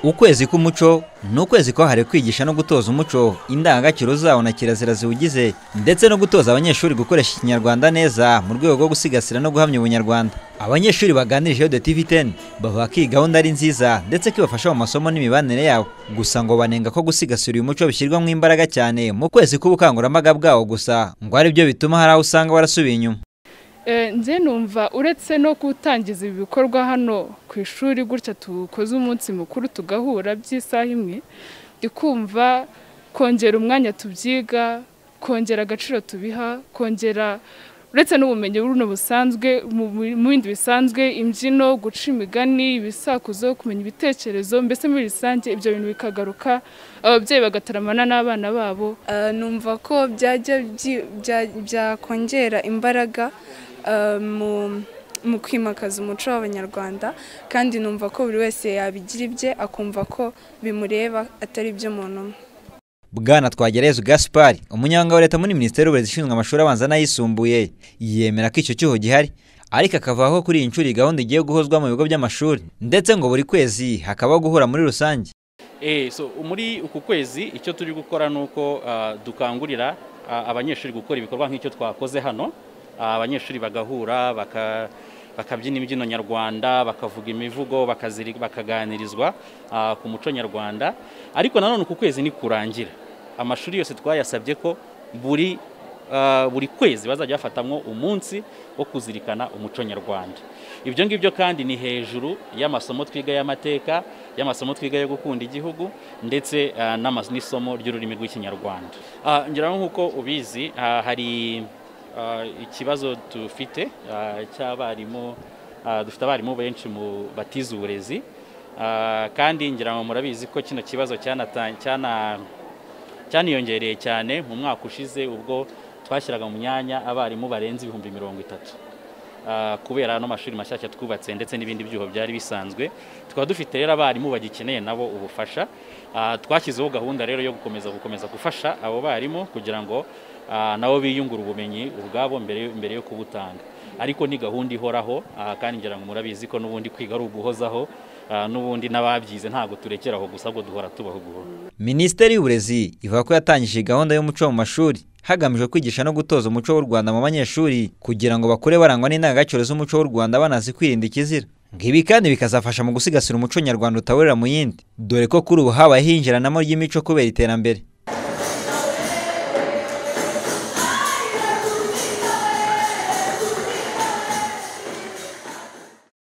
ukwezi k'umuco ni ukwezi kwahariwe kwigisha no gutoza umuco indangagaciro zawo na kirazira ziwugize ndetse no gutoza abanyeshuri gukoresha ikinyarwanda neza mu rwego rwo gusigasira no guhamya ubunyarwanda abanyeshuri baganirije de tv 10 bavuga ko iyi gahunda ari nziza ndetse ko ibafasha mu masomo n'imibanire yabo gusa ngo banenga ko gusigasira uyu muco bishyirwamo imbaraga cyane mu kwezi k'ubukangurambaga bwawo gusa ngo ari byo bituma hari aho usanga warasubiye inyuma nze numva uretse no gutangiza ibi bikorwa hano ku ishuri gutya dukoze umunsi mukuru tugahura by'isaha imwe kumva kongera umwanya tubyiga kongera agaciro tubiha kongera uretse n'ubumenyi buno busanzwe mu bindi bisanzwe imbyino guca imigani ibisakuzo kumenya ibitekerezo mbese muri rusange ibyo bintu bikagaruka ababyeyi bagataramana n'abana babo numva ko byajya byakongera imbaraga mu kwimakaza umuco w'abanyarwanda kandi numva ko buri wese yabigira ibye akumva ko bimureba atari iby'umuntu umwe bwana twagereza gaspari umunyamabanga wa leta muri minisiteri y'uburezi ishinzwe amashuri abanza n'ayisumbuye yemera ko icyo cyuho gihari ariko akavuga ko kuri iyi nshuro iyi gahunda igiye guhozwa mu bigo by'amashuri ndetse ngo buri kwezi hakabaho guhura muri rusange muri uku kwezi icyo turi gukora ni uko dukangurira abanyeshuri gukora ibikorwa nk'icyo twakoze hano abanyeshuri bagahura bakabyina imbyino nyarwanda bakavuga imivugo bakaganirizwa ku muco nyarwanda ariko nanone ku kwezi ni kurangira amashuri yose twayasabye ko buri buri kwezi bazajya bafatamwo umunsi wo kuzirikana umuco nyarwanda ibyo ngibyo kandi ni hejuru y'amasomo twiga y'amateka y'amasomo twiga yo gukunda igihugu ndetse n'isomo ry'ururimi rw'ikinyarwanda ngira nk'uko ubizi hari ikibazo dufite cy'abarimu dufite abarimu benshi mu batiza uburezi kandi ngira ngo murabizi ko kino kibazo cyaniyongereye cyane mu mwaka ushize ubwo twashyiraga mu myanya abarimu barenze ibihumbi mirongo itatu kubera ano mashuri mashyashya twubatse ndetse n'ibindi byuho byari bisanzwe tukaba dufite rero abarimu bagikeneye nabo ubufasha twashyizeho gahunda rero yo gukomeza gukomeza gufasha abo barimu kugira ngo nabo biyungura ubumenyi ubwabo mbere yo kubutanga ariko ni gahunda ihoraho kandi ngira ngo murabizi ko n'ubundi kwiga ari uguhozaho n'ubundi n'ababyize ntabwo turekera aho gusa ngo duhora tubaho guhora minisiteri y'uburezi ivuga ko yatangije gahunda y'umuco mu mashuri hagamijwe kwigisha no gutoza umuco w'u rwanda mu banyeshuri kugira ngo bakure barangwa n'indangagaciro z'umuco w'u rwanda banazi kwirinda ikizira ngibi kandi bikazafasha mu gusigasira umuco nyarwanda utahurira mu yindi dore ko kuri ubu habayeho hinjiranamo ry'imico kubera iterambere